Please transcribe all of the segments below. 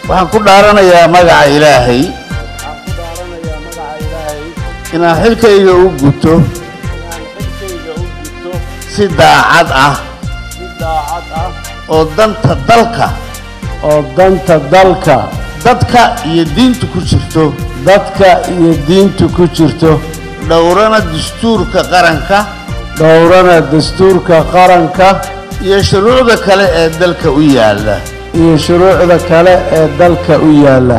waxaan ku dhaaranayaa magaca ilaahay waxaan ku dhaaranayaa magaca ilaahay inaan xilkayga u guto inaan xilkayga u gudto si daacad ah si daacad ah oo danta dalka oo danta dalka dadka iyo diinta ku jirto dadka iyo diinta ku jirto dhowrana dastuurka qaranka dhowrana dastuurka qaranka iyo shuruucda kale ee dalka u yaalla iyo shuruucda kale ee dalka u yaalla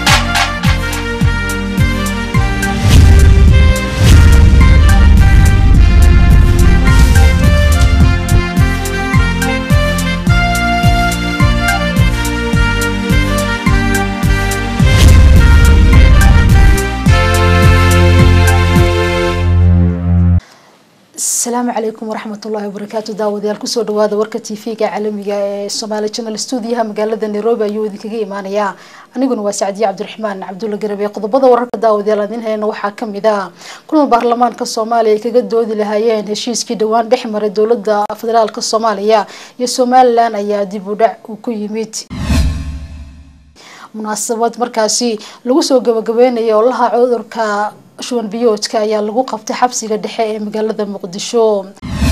asalaamu calaykum waraxmatullaahi wabarakaatu daawadayaal kusoo dhawaada warka t v-ga caalamiga ee somaali channel stuudiyaha magaalada nairobi ayuu idinkaga imaanayaa aniguna waa sacdiye cabdiraxmaan cabdulla garabe qodobada wararka daawadayaal aan idin hayna waxaa kamid ah kulan baarlamaanka soomaaliya ay kaga doodi lahaayeen heshiiskii dhowaan dhex maray dowlada federaalk soomaaliya iyo somalilan ayaa dib u dhac uu ku yimid munaasabad markaasi lagu soo gabagabeynaya olaha cudurka shuban biyoodka ayaa lagu qabtay xabsiga dhexe ee magaalada muqdisho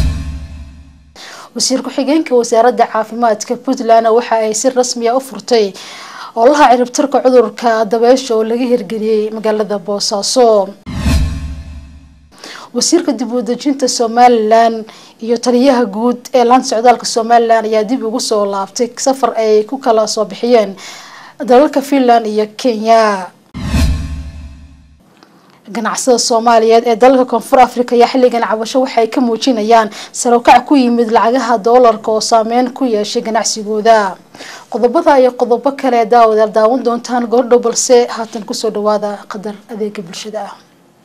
wasiir ku-xigeenka wasaaradda caafimaadka puntland waxa ay si rasmiya u furtay olaha ciribtirka cudurka dabeysha oo laga hirgeliyey magaalada boosaaso wasiirka dib u dejinta somalilan iyo taliyaha guud ee laanta socdaalka somalilan ayaa dib ugu soo laabtay safar ay ku kala soo bixiyeen dalalka finland iyo kenya ganacsada soomaaliyeed ee dalalka koonfur africa ayaa xilligan cabasho waxay ka muujinayaan sarokac ku yimid lacagaha doolarka oo saameyn ku yeeshay ganacsigooda qodobada iyo qodobo kale daawadaal daawan doontaan goordhow balse haatan kusoo dhawaada qadar adeega bulshada ah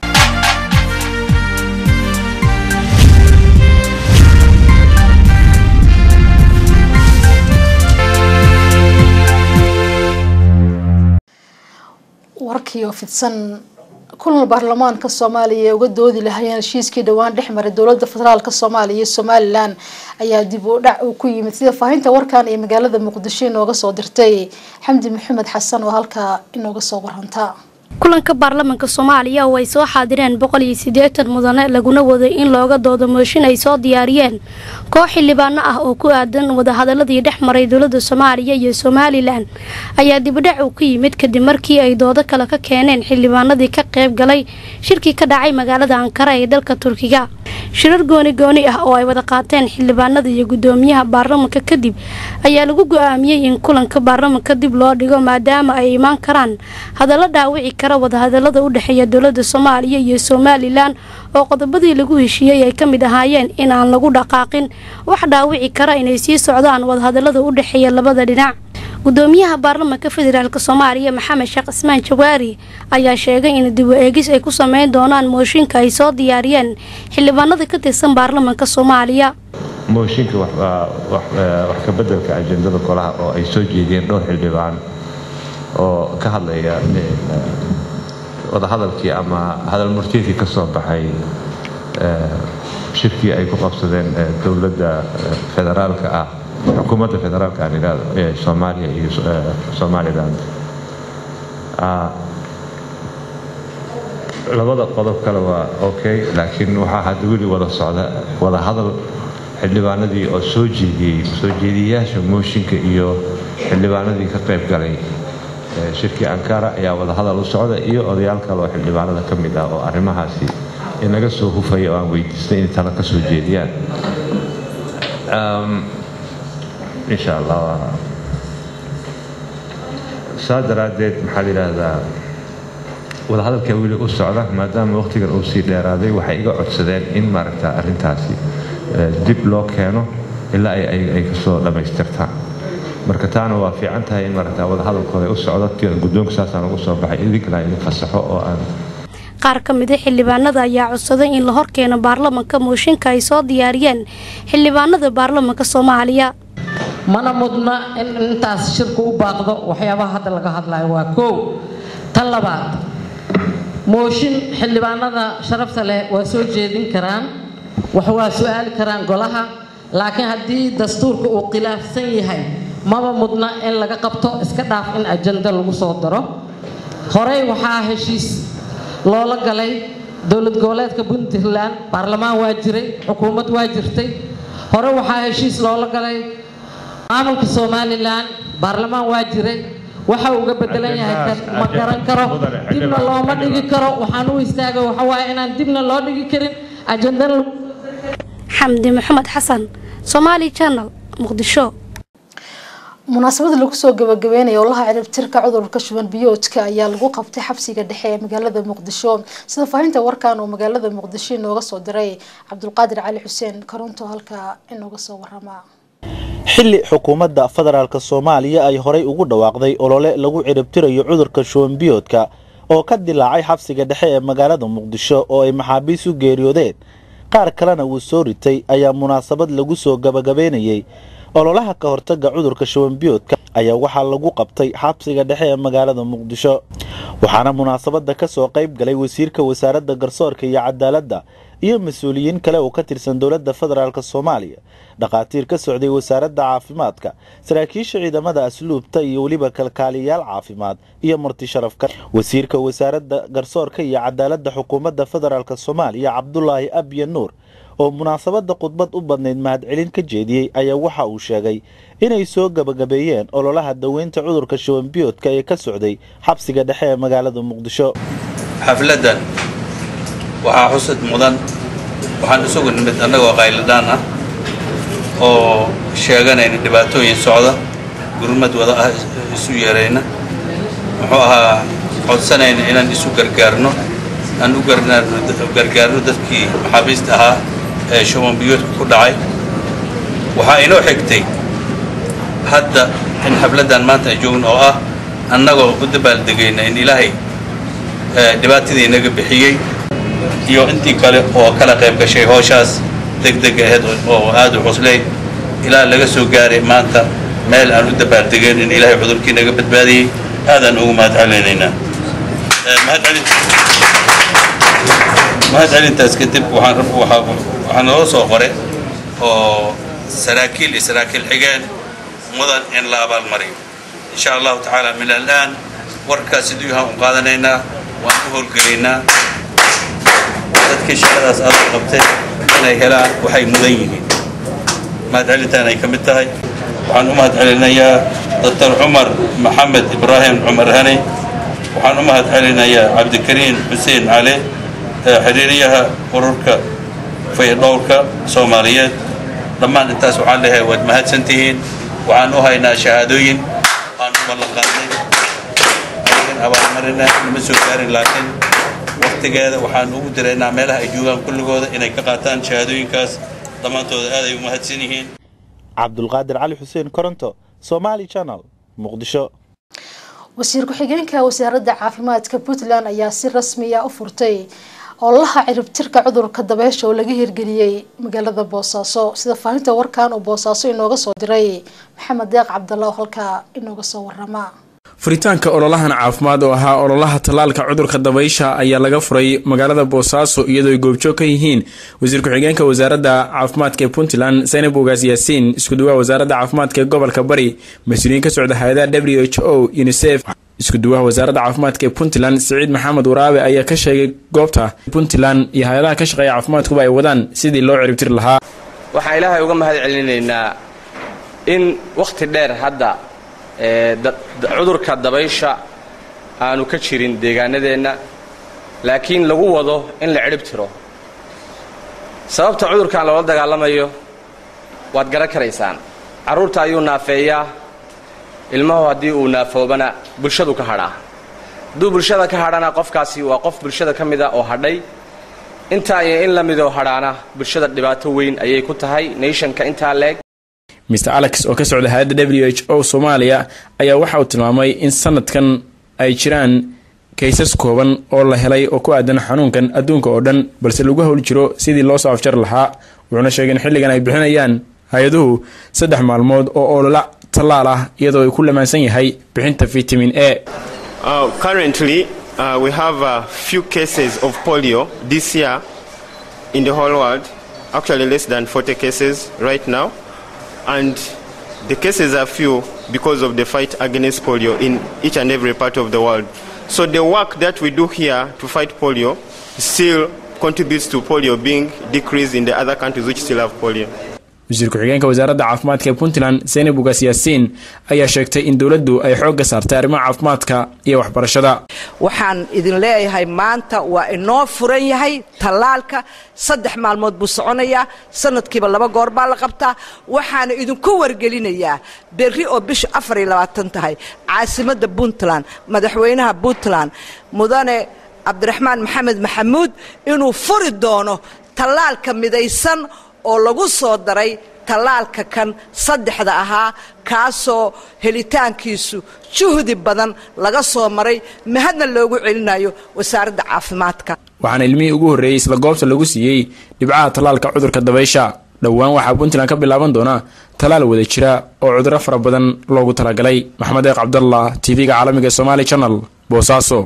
warkiioo fidsan kulan baarlamaanka soomaaliya ee uga doodi lahayeen heshiiskii dhowaan dhex maray dowlada federaalk soomaaliya iyo somalilan ayaa dib u dhac uu ku yimid sida faahinta warkan ee magaalada muqdisho inooga soo dirtay xamdi maxamed xasan oo halkaa inooga soo waranta kulanka baarlamaanka soomaaliya oo ay soo xaadireen boqol iyo siddeetan mudane laguna waday in looga doodo mooshin ay soo diyaariyeen koox xildhibaano ah oo ku aadan wadahadaladii dhex maray dowlada soomaaliya iyo somalilan ayaa dibudhac uu ku yimid kadib markii ay doodo kale ka keeneen xildhibaanadii ka qayb galay shirkii ka dhacay magaalada ankara ee dalka turkiga shirar gooni gooni ah oo ay wada qaateen xildhibaanada iyo gudoomiyaha baarlamanka kadib ayaa lagu go-aamiyey in kulanka baarlamanka dib loo dhigo maadaama ay imaan karaan hadallo dhaawici kara wadahadalada u dhexeeya dowlada soomaaliya iyo somalilan oo qodobadii lagu heshiiyey ay ka mid ahaayeen in aan lagu dhaqaaqin wax dhaawici kara inay sii socdaan wadahadalada u dhexeeya labada dhinac gudoomiyaha baarlamanka federaalk soomaaliya maxamed sheekh cismaan jawaari ayaa sheegay in dib u eegis ay ku sameyn doonaan mooshinka ay soo diyaariyeen xildhibaanada ka tirsan baarlamanka soomaaliya mooshinka wax ka bedelka ajendada golaha oo ay soo jeediyeen dhowr xildhibaan oo ka hadlaya wadahadalkii ama hadal murtiedkii ka soo baxay shirkii ay ku qabsadeen dowladda federaalka ah xukuumadda federaalka aan idhaahdo ee soomaaliya iyo somaliland labada qodob kale waa okay laakiin waxaa hadda weli wada socda wada hadal xildhibaanadii oo soo jeediyey soo jeediyayaasha mooshinka iyo xildhibaanadii ka qayb galay shirkii ankara ayaa wada hadal u socda iyo odayaal kale oo xildhibaanada ka mid ah oo arrimahaasi inaga soo hufaya oo aan weydiistay inay tala ka soo jeediyaan insha allah saa daraaddeed maxaa la yidhaahdaa wadahadalka weli u socda maadaama wakhtigan uu sii dheeraaday waxay iga codsadeen in maaragta arrintaasi dib loo keeno ilaa ay kasoo dhammaystirtaan marka taana waa fiican tahay in maaragta wadahadalkooda u socdo guddoonka saasaan ugu soo baxay idinkana idin fasaxo oo aan qaar ka mida xildhibaanada ayaa codsaday in la horkeeno baarlamanka mooshinka ay soo diyaariyeen xildhibaanada baarlamanka soomaaliya mana mudna in intaas shirku u baaqdo waxyaabaha hadda laga hadlayo waa koow tan labaad mooshin xildhibaanada sharafta leh waa soo jeedin karaan wax waa su-aali karaan golaha laakiin haddii dastuurka uu khilaafsan yahay maba mudna in laga qabto iska dhaaf in ajanda lagu soo daro horey waxaa heshiis loola galay dowlad goboleedka puntland baarlamaan waa jiray xukuumad waa jirtay hore waxaa heshiis loola galay maamulka somalilan baarlamaan waa jiray waxa uga bedelan yahay kan ma garan karo dibna looma dhigi karo waxaan u istaagay waxa waaye inaan dibna loo dhigi karin ajandana xamdi maxamed xasan somaali channel muqdisho munaasabada lagu soo gabagabeynaya olaha ciribtirka cudurka shuban biyoodka ayaa lagu qabtay xabsiga dhexe ee magaalada muqdisho sida faahinta warkan oo magaalada muqdisho inooga soo diray cabdulqaadir cali xuseen koronto halkaa inooga soo warama xilli xukuumadda federaalk soomaaliya ay horay ugu dhawaaqday olole lagu ciribtirayo cudurka shuban biyoodka oo ka dilaacay xabsiga dhexe ee magaalada muqdisho oo ay maxaabiis u geeriyoodeen qaar kalena wuu soo ritay ayaa munaasabad lagu soo gabagabeynayey ololaha ka hortaga cudurka shubanbiyoodka ayaa waxaa lagu qabtay xabsiga dhexe ee magaalada muqdisho waxaana munaasabada ka soo qayb galay wasiirka wasaaradda garsoorka iyo cadaaladda iyo mas-uuliyiin kale oo ka tirsan dowladda federaalk soomaaliya dhakhaatiir ka socday wasaaradda caafimaadka saraakiisha ciidamada asluubta iyo weliba kalkaaliyayaal caafimaad iyo marti sharafka wasiirka wasaaradda garsoorka iyo cadaaladda xukuumadda federaalk soomaaliya cabdulaahi abye nuur oo munaasabada khudbad u badnayd mahadcelin ka jeediyey ayaa waxa uu sheegay inay soo gabagabeeyeen ololaha daweynta cudurka shubanbiyoodka ee ka socday xabsiga dhexe ee magaalada muqdisho xafladan waxaa xusad mudan waxaan isugu nimid annagoo qayladhaan ah oo sheeganayna dhibaatooyin socda gurmad wada ah isu yeerayna muxuu ahaa codsanayna inaan isu gargaarno aan u gargaarno dadkii maxaabiista ahaa ee shubanbiyoodka ku dhacay waxaa inoo xigtay hadda in xafladdan maanta ay joogno oo ah annagoo u dabaaldegayna in ilaahay dhibaatadii inaga bixiyey iyo intii kale oo kala qayb gashay howshaas degdeg ahayd oo aad u cuslay ilaa laga soo gaaray maanta meel aan u dabaaldegeen in ilaahay cudurkii naga badbaadiyey aadaan ugu mahad celinaynaa mahad celintaas kadib waxaan waxaa naloo soo qoray oo saraakiil iyo saraakiil xigeen mudan in la abaalmariyo insha allahu tacaala min alaan warkaas siduu yahaan u qaadanaynaa waan u howlgelaynaa dadkii shaqadaas aad u qabtay inay helaan waxay mudan yihiin mahad celintaan ay ka mid tahay waxaan u mahad celinayaa doctor cumar maxamed ibraahim cumar hani waxaan u mahad celinayaa cabdikariin xuseen cali xiriiriyaha ururka fayadhowrka soomaaliyeed dhammaan intaas waxaan leeyahay waad mahadsan tihiin waxaan u haynaa shahaadooyin waan u ballan qaadnay laakiin abaalmarina nama soo gaarin laakiin waqtigeeda waxaan ugu diraynaa meelaha ay joogaan kulligooda inay ka qaataan shahaadooyinkaas dhammaantooda aad ay u mahadsan yihiin cabdulqaadir cali xuseen koronto somaali channel muqdisho wasiir ku-xigeenka wasaaradda caafimaadka puntland ayaa si rasmiya u furtay ololaha ciribtirka cudurka dabeesha oo laga hirgeliyey magaalada boosaaso sida faahinta warkan uu boosaaso inooga soo diray maxamed deeq cabdalla oo halkaa inooga soo warama furitaanka ololahan caafimaad oo ahaa ololaha tallaalka cudurka dabaysha ayaa laga furay magaalada boosaaso iyadoo ay goobjoog ka yihiin wasiir ku-xigeenka wasaaradda caafimaadka ee puntland zaynab ogaas yaasiin iskuduwaha wasaaradda caafimaadka ee gobolka bari mas-uuliyiin ka socda hay-adaha w h o unisef iskuduwaha wasaaradda caafimaadka ee puntland siciid maxamed waraabe ayaa ka sheegay goobta puntland iyo hay-adaha ka shaqeeya caafimaadkuba ay wadaan sidii loo ciribtiri lahaa waxaan ilaahay uga mahad celinaynaa in wakhti dheer hadda cudurka dabaysha aanu ka jirin deegaanadeenna laakiin lagu wado in la cidhib tiro sababta cudurkan loola dagaalamayo waad garan karaysaan carruurta ayuu naafeeyaa ilmahu haddii uu naafoobana bulshadu ka hadhaa hadduu bulshada ka hadhana qofkaasi waa qof bulshada ka mida oo hadhay intaa iyo in la midoo hadhaana bulshada dhibaato weyn ayay ku tahay nationka intaa leeg mr alex oo ka socda hay-adda w h o soomaaliya ayaa waxa uu tilmaamay in sanadkan ay jiraan kaysas kooban oo la helay oo ku aadan xanuunkan adduunka oo dhan balse lagu howl jiro sidii loo soo afjar lahaa wuxuuna sheegay in xilligan ay bixinayaan hay-aduhu saddex maalmood oo olola tallaal ah iyadoo ay ku lamaansan yahay bixinta vitamin a Uh, currently, uh, we have a few cases of polio this year in the whole world. Actually, less than 40 cases right now. And The cases are few because of the fight against polio in each and every part of the world. So the work that we do here to fight polio still contributes to polio being decreased in the other countries which still have polio. wasiir ku-xigeenka wasaaradda caafimaadka ee puntland zeynab ugaas yaasiin ayaa sheegtay in dowladdu ay xoogga saartay arrimaha caafimaadka iyo waxbarashada waxaan idin leeyahay maanta waa inoo furan yahay tallaalka saddex maalmood buu soconayaa sanadkiiba laba goor baa la qabtaa waxaana idinku wargelinayaa berri oo bisha afar iyo labaatan tahay caasimadda puntland madaxweynaha puntland mudane cabdiraxmaan maxamed maxamuud inuu furi doono tallaalka midaysan oo lagu soo daray tallaalka kan saddexda ahaa kaasoo helitaankiisu juhdi badan laga soo maray mahadna loogu celinayo wasaaradda caafimaadka waxaana ilmihii ugu horreeyey isla goobta lagu siiyey dhibcaha tallaalka cudurka dabaysha dhowaan waxaa puntland ka bilaaban doona tallaal wada jira oo cudurro fara badan loogu talagalay maxamed eeq cabdallah tv-ga caalamiga somaali channel boosaaso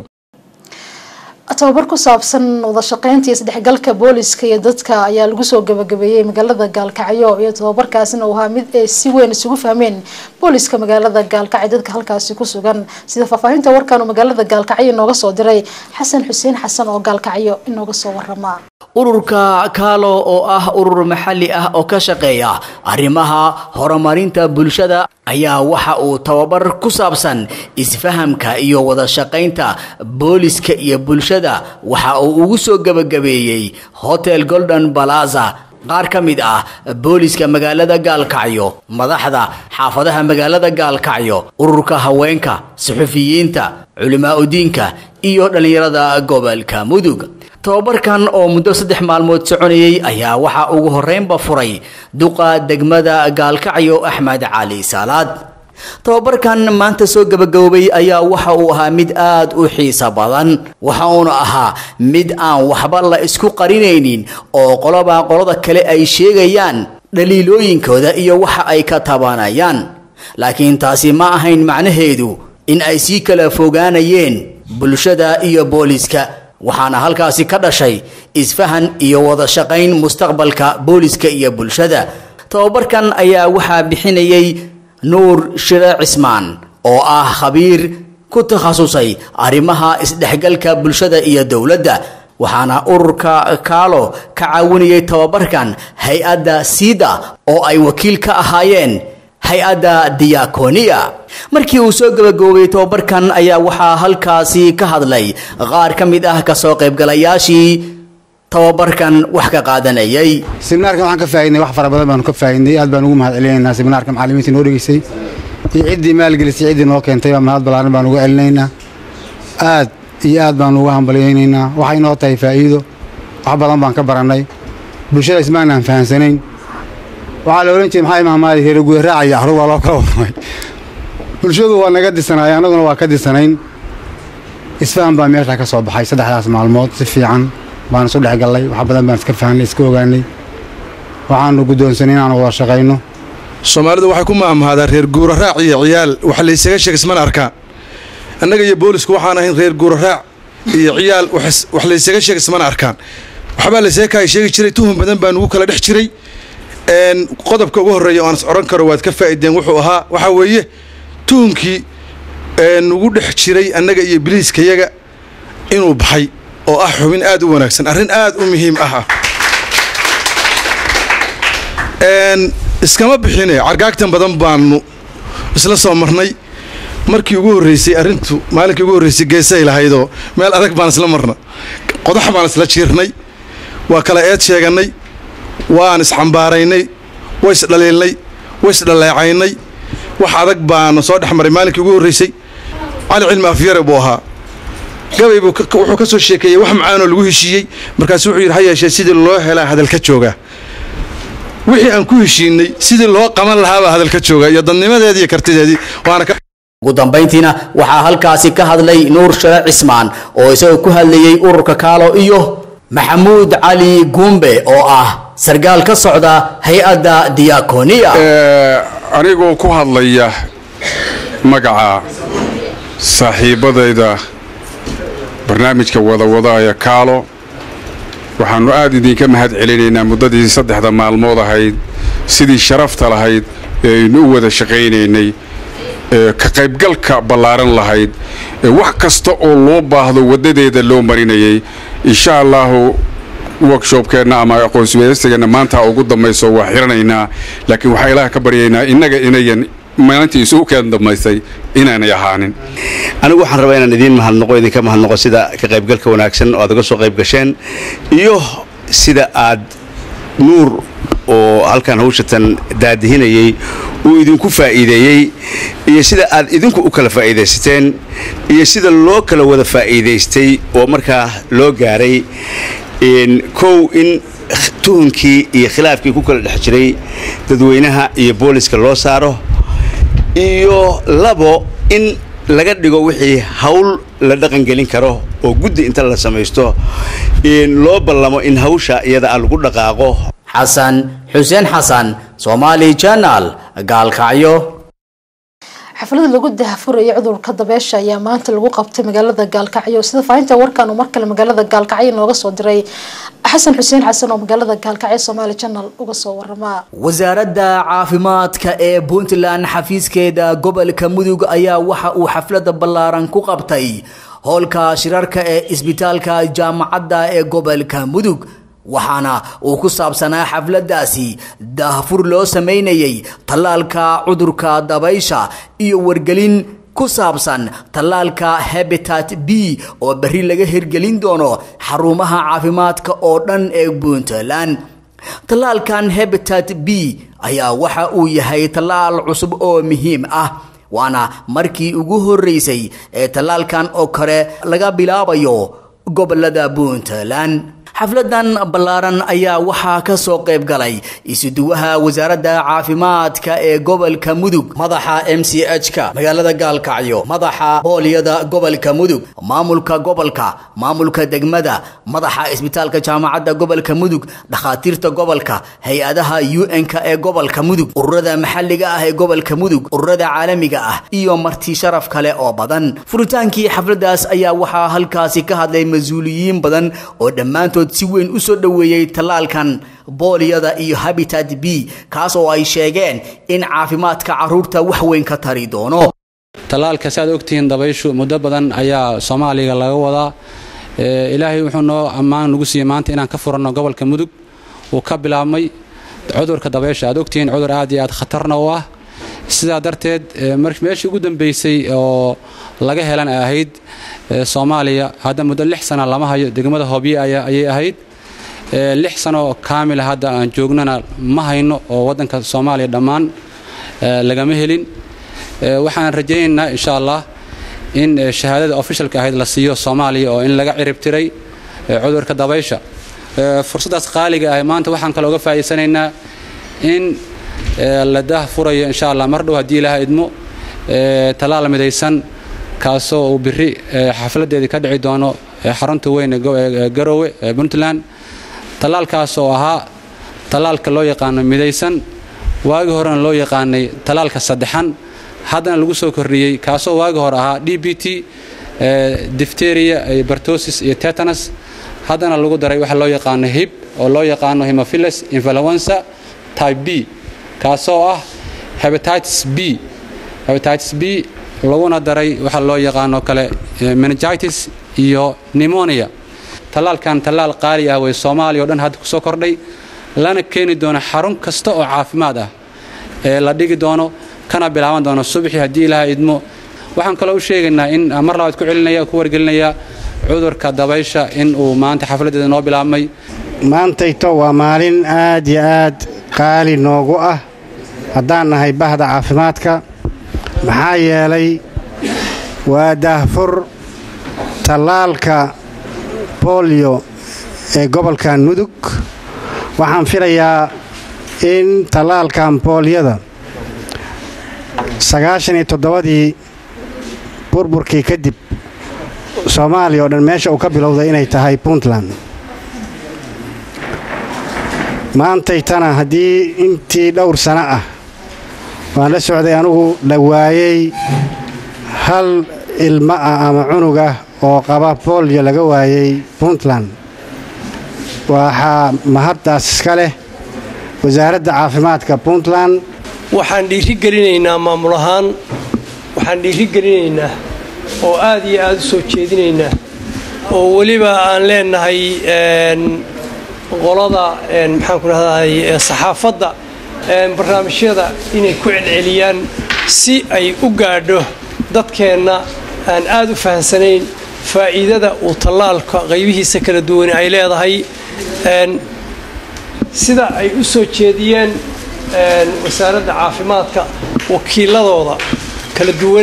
tababar ku saabsan wada shaqeynta iyo isdhexgalka booliska iyo dadka ayaa lagu soo gabagabeeyey magaalada gaalkacyo iyo tababarkaasina uu ahaa mid ay si weyn isugu fahmeen booliska magaalada gaalkacyo dadka halkaasi ku sugan sida faahfaahinta warkan uu magaalada gaalkacyo inooga soo diray xasan xuseen xasan oo gaalkacyo inooga soo warama ururka kaalo oo ah urur maxalli ah oo ka shaqeeya arrimaha horumarinta bulshada ayaa waxa uu tababar ku saabsan isfahamka iyo wada shaqaynta booliska iyo bulshada waxa uu ugu soo gebagabeeyey hotel golden balaza qaar ka mid ah booliska magaalada gaalkacyo madaxda xaafadaha magaalada gaalkacyo ururka haweenka suxufiyiinta culimaa-udiinka iyo dhallinyarada gobolka mudug tababarkan oo muddo saddex maalmood soconayay ayaa waxaa ugu horreynba furay duqa degmada gaalkacyo axmed cali saalaad tababarkan maanta soo gabagaboobay ayaa waxa uu ahaa mid aad u xiiso badan waxa uuna ahaa mid aan waxba la isku qarinaynin oo qoloba qolada kale ay sheegayaan dhaliilooyinkooda iyo waxa ay ka tabanayaan laakiin taasi ma ahayn macnaheedu in ay sii kala fogaanayeen bulshada iyo booliska waxaana halkaasi ka dhashay isfahan iyo wada shaqayn mustaqbalka booliska iyo bulshada tababarkan ayaa waxaa bixinayay nuur shire cismaan oo ah khabiir ku takhasusay arrimaha isdhexgalka bulshada iyo dowladda waxaana ururka kaalo ka caawinayay tababarkan hay-adda siida oo ay wakiil ka ahaayeen hay-adda diakoniya markii uu soo gabagaboobay tababarkan ayaa waxaa halkaasi ka hadlay qaar ka mid ah kasoo qaybgalayaashii tababarkan wax ka qaadanayay seminaarkan waxaan ka faaidnay wax fara badan baanu ka faaidnay aad baan ugu mahad celinaynaa seminaarka macalimiinta noo dhegeysay iyo ciddii maalgelisay ciddii noo keentay baa mahad ballaaran baan uga celinaynaa aad iyo aad baanu uga hambalyaynaynaa waxay noo tahay faa'iido wax badan baan ka barannay bulshada ismaanaan fahansanayn waxaa la odhan jiray maxaa imaamaadi reer guda raacaya axrug waa loo kala warramay bulshadu waa naga disanaay annaguna waa ka disanayn isfahan baa meesha ka soo baxay saddexdaas maalmood si fiican baan isu dhex gallay wax badan baan iska fahanay iska ogaanay waxaanu guddoonsanay inaanu wada shaqayno soomaalidu waxay ku maamahaadaa reer guura raac iyo ciyaal wax laysaga sheeg ismana arkaan annaga iyo boolisku waxaan ahayn reer guura raac iyo ciyaal wax laysaga sheeg ismana arkaan waxbaa laysaga kaay sheegi jiray tuhun badan baa nugu kala dhex jiray qodobka ugu horreeya oo aan is odhan karo waad ka faa'ideen wuxuu ahaa waxaa weeye tuhunkii nugu dhex jiray annaga iyo biliiskayaga inuu baxay oo ah xubin aad u wanaagsan arrin aad u muhiim ah iskama bixine cargaagtan badan baanu isla soo marnay markii ugu horreysay arrintu maalinkii ugu horreysay geesay lahaydoo meel adag baan isla marna qodax baan isla jiirnay waa kala eed sheegannay waan isxambaaraynay way isdhaliilnay way isdhaleecaynay wax adag baanu soo dhex maray maalinkii ugu horreysay cali cilmi afyare buu ahaa gabay buu wuxuu ka soo sheekeeyey wax macaanoo lagu heshiiyey markaasu wuxuu yidhi ha yeeshee sidii loo helaa hadalka jooga wixii aan ku heshiinay sidii loo qaban lahaabaa hadalka jooga iyo dadnimadeedii iyo kartideedii waana ka ugu dambayntiina waxaa halkaasi ka hadlay nuur share cismaan oo isagoo ku hadlayey ururka kaalo iyo maxamuud cali guumbe oo ah sargaal ka socda hay-adda diakoniya anigoo ku hadlaya magaca saaxiibbadayda barnaamijka wadawadaaya kaalo waxaannu aad idinka mahad celinaynaa muddadii saddexda maalmood ahayd sidii sharafta lahayd aynu u wada shaqaynaynay ka qaybgalka ballaaran lahayd wax kasta oo loo baahdo waddadeeda loo marinayay insha allahu workshopkeenna ama aqoonsiweydasigeenna maanta ugu dambayso waa xiranaynaa laakiin waxaa ilaah ka baryaynaa innaga inayan maalintii isugu keen dambaysay inaanay ahaanin anigu waxaan rabaa inaan idiin mahadnaqo idinka mahadnaqo sida ka qaybgalka wanaagsan oo aad uga soo qayb gasheen iyo sida aad nuur oo halkan hawshatan daadihinayey uu idinku faa'iideeyey iyo sida aad idinku u kala faa'iidaysateen iyo sida loo kala wada faa'iidaystay oo markaa loo gaaray kow in tuhunkii iyo khilaafkii ku kala dhex jiray dadweynaha iyo booliska loo saaro iyo labo in laga dhigo wixii hawl la dhaqangelin karo oo guddi inta la samaysto loo ballamo in hawsha iyada a lagu dhaqaaqo xasan xuseen xasan somaali janal gaalkacyo xaflada lagu dahafuraya cudurka dabeesha ayaa maanta lagu qabtay magaalada gaalkacyo sida faahinta warkan uu markale magaalada gaalkacyo nooga soo diray xasan xuseen xasan oo magaalada gaalkacyo somaali janal uga soo warama wasaaradda caafimaadka ee puntland xafiiskeeda gobolka mudug ayaa waxa uu xaflada ballaaran ku qabtay howlka shirarka ee isbitaalka jaamacadda ee gobolka mudug waxaana uu ku saabsanaa xafladaasi daahfur loo samaynayay tallaalka cudurka dabaysha iyo wargelin ku saabsan tallaalka habitat b oo berri laga hirgelin doono xarumaha caafimaadka oo dhan ee puntland tallaalkan habitat b ayaa waxa uu yahay tallaal cusub oo muhiim ah waana markii ugu horreysay ee tallaalkan oo kale laga bilaabayo gobolada puntland xafladan ballaaran ayaa waxaa ka soo qayb galay isuduwaha wasaaradda caafimaadka ee gobolka mudug madaxa m c h ka magaalada gaalkacyo madaxa booliyada gobolka mudug maamulka gobolka maamulka degmada madaxa isbitaalka jaamacadda gobolka mudug dhakhaatiirta gobolka hay-adaha u n-ka ee gobolka mudug ururada maxalliga ah ee gobolka mudug ururada caalamiga ah iyo marti sharaf kale oo badan furitaankii xafladaas ayaa waxaa halkaasi ka hadlay mas-uuliyiin badan oo dhammaantood si weyn u soo dhoweeyey tallaalkan booliyada iyo habitat b kaas oo ay sheegeen in caafimaadka carruurta wax weyn ka tari doono tallaalka si aad ogtihiin dabayshu muddo badan ayaa soomaaliga laga wadaa ilaahay wuxuu noo ammaan nagu siiyey maanta inaan ka furanno gobolka mudug uu ka bilaabmay cudurka dabaysha aad ogtihiin cudur aad iyo aad khatarna u ah sidaa darteed meeshii ugu dambeysay oo laga helan ay ahayd soomaaliya hadda muddo lix sana lama hayo degmada hoobye ayay ahayd lix sano kaamila hadda aan joognana ma hayno oo waddanka soomaaliya dhammaan lagama helin waxaan rajaynaynaa insha allah in shahaadada ofishalka ahayd la siiyo soomaaliya oo in laga ciribtiray cudurka dabaysha fursaddaas qaaliga ah maanta waxaan kale uga faa'iidsanaynaa in la daah furayo insha allah mar dhow haddii ilaaha idmo tallaal midaysan kaasoo uu biri xafladeedii ka dhici doono xarunta weyn ee garowe ee puntland tallaalkaas oo ahaa tallaalka loo yaqaano midaysan waagi horena loo yaqaanay tallaalka saddexan haddana lagu soo kordhiyey kaasoo waagi hore ahaa d b t difteria bartosis iyo tetanus haddana lagu daray waxa loo yaqaano hib oo loo yaqaano hemophilus influenza type b kaasoo ah hepatitis b hepatitis b laguna daray waxa loo yaqaano kale meningitis iyo pneumonia tallaalkan tallaal qaali ah way soomaaliya o dhan hadda ku soo kordhay lana keeni doono xarun kasta oo caafimaad ah ee la dhigi doono kana bilaaban doono subaxii haddii ilaaha idmo waxaan kaloo u sheegaynaa in mar labaad ku celinaya ku wargelinaya cudurka dabaysha in uu maanta xafladdeeda noo bilaabmay maantayto waa maalin aad iyo aad qaali noogu ah haddaan nahay bahda caafimaadka maxaa yeelay waa daahfur tallaalka boolyo ee gobolkan mudug waxaan filayaa in tallaalkan boolyada sagaashan iyo toddobadii burburkii kadib soomaaliya oo dhan meesha uu ka bilowday inay tahay puntland maantaytana haddii intii dhowr sano ah waan la socday anugu dhawaayey hal ilmo ah ama cunug ah oo qaba boolyo laga waayey puntland waxaa mahaddaas iska leh wasaaradda caafimaadka puntland waxaan dhiiri gelinaynaa maamul ahaan waxaan dhiiri gelinaynaa oo aad iyo aada u soo jeedinaynaa oo weliba aan leenahay qolada maxaan ku dhahday saxaafadda barnaamijyada inay ku celceliyaan si ay u gaadho dadkeenna aan aada u fahamsanayn faa'iidada uu tallaalka qaybihiisa kala duwan ay leedahay sida ay u soo jeediyeen wasaaradda caafimaadka wakiiladooda kala duwan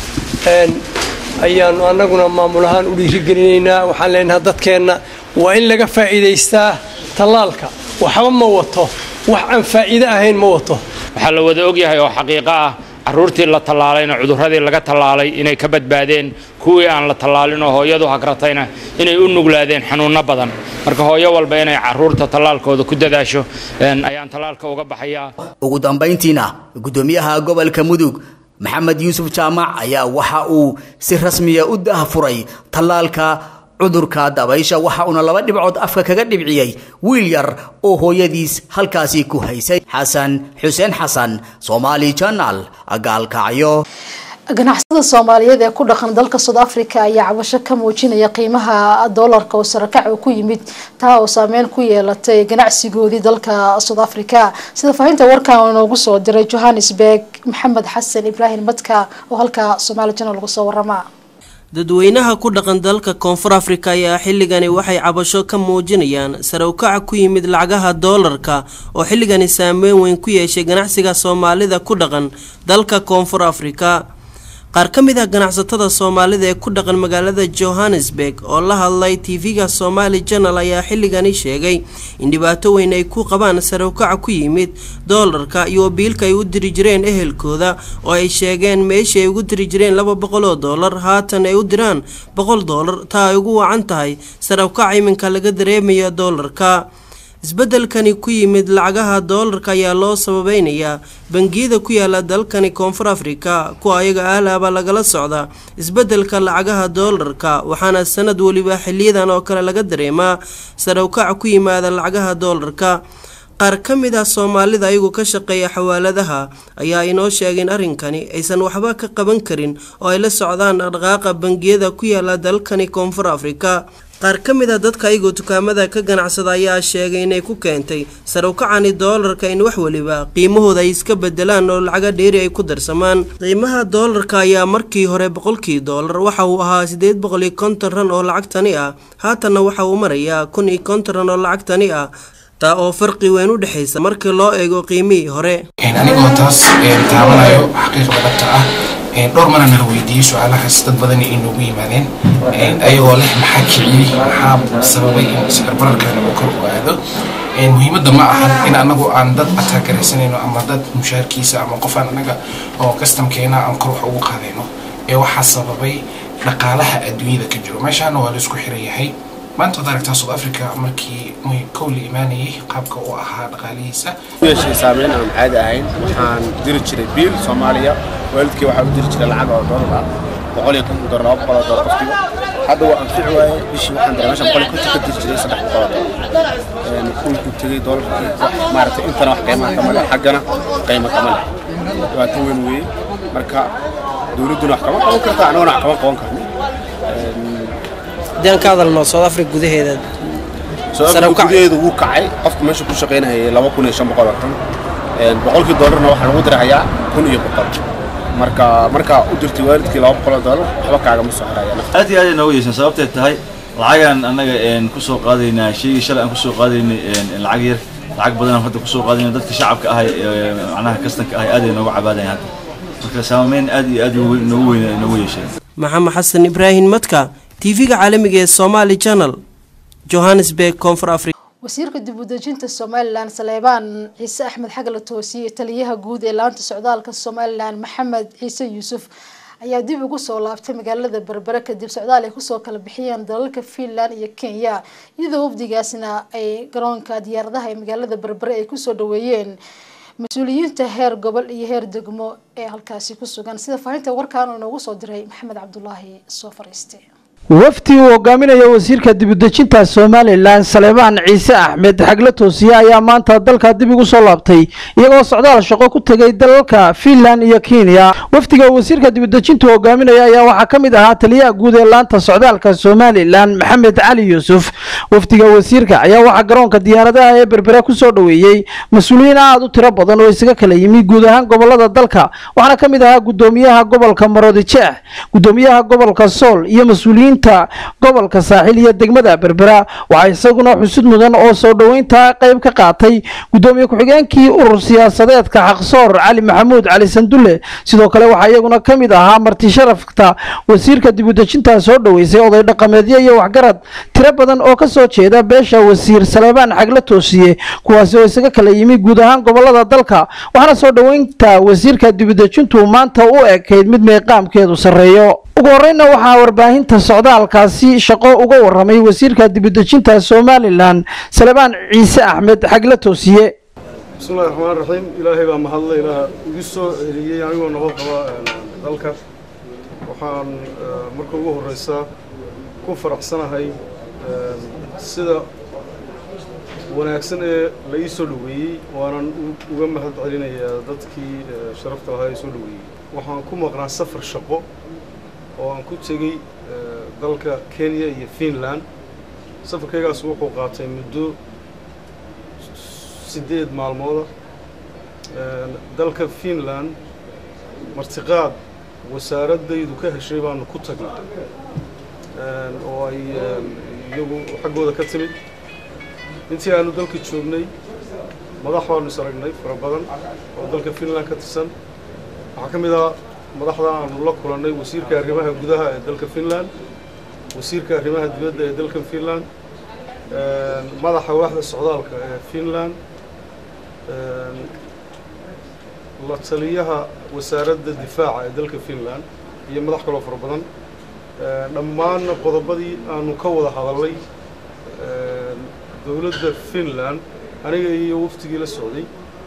ayaanu annaguna maamul ahaan u dhiirigelinaynaa waxaan leenahay dadkeenna waa in laga faa'iidaystaa tallaalka waxba ma wato wax aan faa'iido ahayn ma wato waxaa la wada ogyahay oo xaqiiqo ah carruurtii la tallaalayna cudurradii laga tallaalay inay ka badbaadeen kuwii aan la tallaalin oo hooyadu hagratayna inay u nuglaadeen xanuunno badan marka hooyo walba inay carruurta tallaalkooda ku dadaasho ayaan tallaalka uga baxayaa ugu dambayntiina gudoomiyaha gobolka mudug maxamed yuusuf jaamac ayaa waxa uu si rasmiya u daahfuray tallaalka cudurka dabaysha waxa uuna laba dhibcood afka kaga dhibciyey wiil yar oo hooyadiis halkaasi ku haysay xasan xuseen xasan somaali janal gaalkacyo ganacsatada soomaaliyeed ee ku dhaqan dalka south africa ayaa cabasho ka muujinaya qiimaha doolarka oo sarakac uu ku yimid taa oo saameyn ku yeelatay ganacsigoodii dalka south africa sida faahinta warkan inoogu soo diray johannesburg maxamed xasan ibraahim madka oo halka somaali janal lagu soo warama dadweynaha ku dhaqan dalka koonfur afrika ayaa xilligani waxay cabasho ka muujinayaan sare ukaca ku yimid lacagaha doolarka oo xilligani saameyn weyn ku yeeshay ganacsiga soomaalida ku dhaqan dalka koonfur afrika qaar ka mid ah ganacsatada soomaalida ee ku dhaqan magaalada johannesburg oo la hadlay tv-ga somaali janal ayaa xilligani sheegay in dhibaato weyn ay ku qabaan sare ukaca ku yimid doolarka iyo biilka ay u diri jireen ehelkooda oo ay sheegeen meeshii ay ugu diri jireen laba boqol oo doolar haatan ay u diraan boqol doolar taa ay ugu wacan tahay sare ukaca iminka laga dareemaya doolarka isbeddelkani ku yimid lacagaha doolarka ayaa loo sababeynayaa bangiyada ku yaala dalkani koonfur afrika kuwa ayaga ahlaaba lagala socda isbeddelka lacagaha doolarka waxaana sanad weliba xiliyadan oo kale laga dareemaa sare ukaca ku yimaada lacagaha doolarka qaar ka mid ah soomaalida ayagu ka shaqeeya xawaaladaha ayaa inoo sheegeen arrinkani aysan waxba ka qaban karin oo ay la socdaan dhaqdhaqaaqa bangiyada ku yaala dalkani koonfur afrika qaar ka mid a dadka ayagoo dukaamada ka ganacsada ayaa sheegay inay ku keentay sare ukacani doolarka in wax weliba qiimahooda ay iska bedelaan oo lacaga dheeri ay ku darsamaan qiimaha doolarka ayaa markii hore boqolkii doolar waxa uu ahaa sideed boqol iyo konton ran oo lacagtani ah haatanna waxa uu marayaa kun iyo konton ran oo lacagtani ah taa oo farqi weyn u dhexaysa markii loo eego qiimihii hore anigoo taas taabanayo xaqiiqda dhabta ah dhowr mana nala weydiiyey su-aalahaas dad badan ay noogu yimaadeen ayagoo leh maxaa kiciyey maxaa sababay in sicirbararkan uu kor u aado muhiimadda ma ahan in anagu aan dad ataagaraysanayno ama dad mushaarkiisa ama qof aan anaga oo kastamkeena aan kor wax ugu qaadayno ee waxaa sababay dhaqaalaha adduunyada ka jiro meeshaana waa la isku xiran yahay maanta waad aragtaa south africa markii kow la imaanayay qaabka uu ahaa dhaqaalihiisa yeeshay saameyn aan caadi ahayn waxaan diri jiray biil soomaaliya waalidkii waxaa u diri jiray lacag oo doolar ah boqol iyo konton doolar laba boqol oo doolar qofkiiba hadda waa anfici waaye bishii waxaan diray meeshan boqol iyo konton ka diri jiray saddex boqol oo doolar dhulkuu tegey doolarkii wax maaragtay intana wax qiimaha kama leh xaggana qiimo kama leh dhibaato weyn weeye marka dowladduna wax kama qaban karta anaguna wax kama qaban karno haddii aan ka hadalno south africa gudaheeda gudaheedu wuu kacay qofka meesha ku shaqaynayay laba kun iyo shan boqol oo tan boqolkii doolarna waxaa lagu dirahayaa kun iyo boqol marka markaa u dirtay waalidkii laba boqol oo doolar waxba kaagama soo haraya aad iyo aad ay nooga yeeshaan sababtay tahay lacagaan annaga ku soo qaadaynaa sheegii shalay aan ku soo qaadaynay lacag yar lacag badan aan hadda ku soo qaadayna dadka shacabka ahay macnaha kastanka ahay aad ay nooga cabaadayan hadda marka saameyn aad iyo aad noogu weyn noogu yeesheen maxamed xasan ibraahim madka tv-ga caalamiga ee somaali channel johannesburg koonfur africa wasiirka dib u dejinta somalilan saleebaan ciise axmed xagala toosiye taliyaha guud ee laanta socdaalka somalilan maxamed ciise yuusuf ayaa dib ugu soo laabtay magaalada berbere kadib socdaal ay kusoo kala bixiyeen dalalka finland iyo kenya iyadoo wafdigaasna ay garoonka diyaaradaha ee magaalada berbere ay kusoo dhaweeyeen mas-uuliyiinta heer gobol iyo heer degmo ee halkaasi ku sugan sida faahinta warkaan uu inoogu soo diray maxamed cabdulaahi soo fariiste wafdi uu hogaaminayo wasiirka dibudejinta somalilan saleebaan ciise axmed xagle toosiye ayaa maanta dalka dib ugu soo laabtay iyagoo socdaal shaqo ku tegay dalalka fiinland iyo kenya wafdiga wasiirka dibudejinta hogaaminaya ayaa waxaa ka mid ahaa taliyaha guud ee laanta socdaalka somalilan maxamed cali yuusuf wafdiga wasiirka ayaa waxaa garoonka diyaaradaha ee berbera kusoo dhoweeyey mas-uuliyiin aad u tiro badan oo isaga kala yimi guud ahaan gobolada dalka waxaana ka mid ahaa gudoomiyaha gobolka maroodijeex gudoomiyaha gobolka sool iyo mas-uuliyiin gobolka saaxiil iyo degmada berbera waxaa isaguna xusud mudan oo soo dhoweynta qayb ka qaatay gudoomiye ku-xigeenkii urur siyaasadeedka xaqsoor cali maxamuud cali sandulle sidoo kale waxaa iyaguna ka mid ahaa marti sharafta wasiirka dibudejinta soo dhoweysay oday dhaqameedyo iyo waxgarad tiro badan oo kasoo jeeda beesha wasiir saleebaan xagle toosiye kuwaasi oo isaga kala yimi guud ahaan gobolada dalka waxaana soo dhoweynta wasiirka dibudejintu maanta u ekayd mid meeqaamkeedu sarreeyo ugu horeyna waxaa warbaahinta socdaalkaasi shaqo uga waramay wasiirka dibudejinta somalilan salebaan ciise axmed xagle toosiye bismillahi raxmaan raxiim ilaahay baa mahadle ilaah igu soo celiyey anigoo nabad qaba dalka waxaan marka ugu horeysa ku faraxsanahay sida wanaagsan ee la ii soo dhoweeyey waanan uga mahad celinayaa dadkii sharafta lahaa ee soo dhoweeyey waxaan ku maqnaa safar shaqo oo aan ku tegey dalka kenya iyo finland safarkaygaas wuxuu qaatay muddo siddeed maalmooda dalka finland martiqaad wasaaraddaydu ka heshay baanu ku tagnay oo ay iyagu xaggooda ka timid intii aanu dalka joognay madax baanu is aragnay fara badan oo dalka finland ka tirsan waxaa ka mid ah madaxda aanu la kulannay wasiirka arrimaha gudaha ee dalka finland wasiirka arrimaha dibadda ee dalka finland madaxa waaxda socdaalka ee finland la taliyaha wasaaradda difaaca ee dalka finland iyo madax kaloo fara badan dhammaanna qodobadii aanu ka wada hadalnay dowladda finland aniga iyo waftigii la socday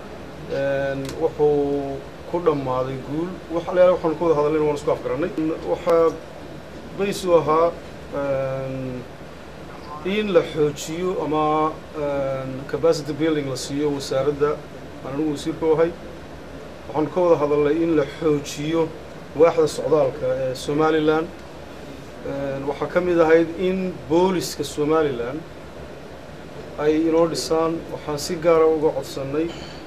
wuxuu ku dhammaaday guul waxalayaal waxaanu ka wada hadalnayna waan isku afgarannay waxaa baysu ahaa in la xoojiyo ama capacity building la siiyo wasaaradda aan anigu wasiirka u ahay waxaanu ka wada hadalnay in la xoojiyo waaxda socdaalka ee somalilan waxaa ka mid ahayd in booliska somalilan ay inoo dhisaan waxaan si gaara uga codsannay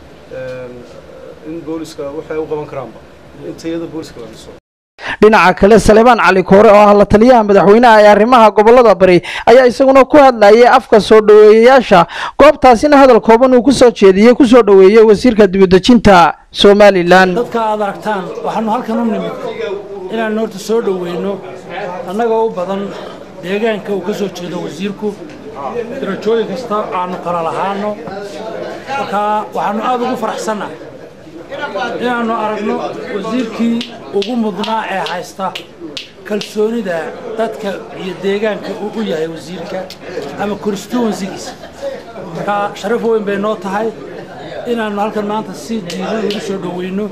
in booliska waxay u qaban karaanba in tayada booliska la dhiso dhinaca kale saleebaan cali koore oo ah la taliyaha madaxweynaha ee arrimaha gobolada bari ayaa isaguna ku hadlayay afka soo dhoweeyayaasha goobtaasina hadal kooban uu kusoo jeediyey kusoo dhoweeyey wasiirka dibudejinta somalilan dadka aad aragtaan waxaanu halkan u nimid inaanu horta soo dhoweyno annagoo u badan deegaanka uu ka soo jeedo wasiirku darajooyin kasta aanu kala lahaano marka waxaanu aada ugu faraxsannahay inaannu aragno wasiirkii ugu mudnaa ee haysta kalsoonida dadka iyo deegaanka uu u yahay wasiirka ama constituensigiisa marka sharaf weyn bay noo tahay inaannu halkan maanta si diiran ugu soo dhoweyno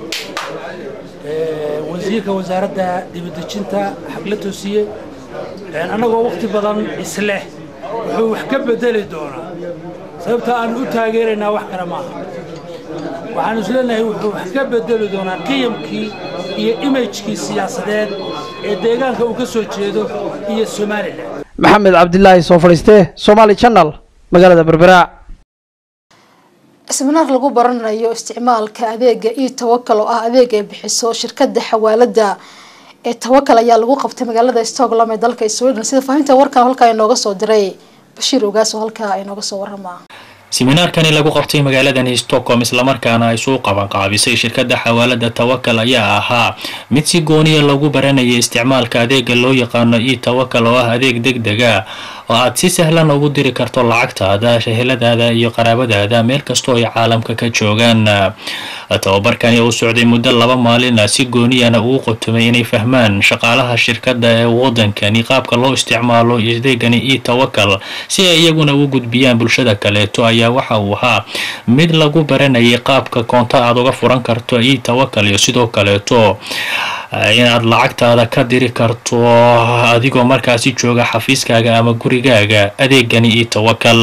wasiirka wasaaradda dibadejinta xagla toosiye annagoo wakhti badan isleh wuxuu wax ka bedeli doonaa sababta aanu u taageeraynaa wax kale maaha waxaanu isleenahay wuxuu wax ka bedeli doonaa qiyamkii iyo imajkii siyaasadeed ee deegaanka uu ka soo jeedo iyo somalilan maxamed cabdilaahi soo fadhiiste somaali channel magaalada berbera siminaar lagu baranayo isticmaalka adeega e tawakal oo ah adeeg ay bixiso shirkada xawaalada ee tawakal ayaa lagu qabtay magaalada stockholm ee dalka sweden sida faahinta warkan halkaa inooga soo diray bashiir ogaas oo halkaa inooga soo warama siminaarkani lagu qabtay magaaladani stockholm islamarkaana ay suu qabanqaabisay shirkadda xawaalada tawakal ayaa ahaa mid si gooniya lagu baranayay isticmaalka adeega loo yaqaano e tawakal oo ah adeeg deg dega oo aad si sahlan ugu diri karto lacagtaada shaheladaada iyo qaraabadaada meel kastoo ay caalamka ka joogaan tababarkani uu socday muddo laba maalina si gooniyana uu qotumay inay fahmaan shaqaalaha shirkadda ee wadankani qaabka loo isticmaalo adeegani e tawakal si ay iyaguna u gudbiyaan bulshada kaleeto ayaa waxa uu ahaa mid lagu baranayay qaabka koonto aad uga furan karto e tawakal iyo sidoo kaleeto inaad lacagtaada ka diri karto adigoo markaasi jooga xafiiskaaga ama gurigaaga adeegani iyo tawakal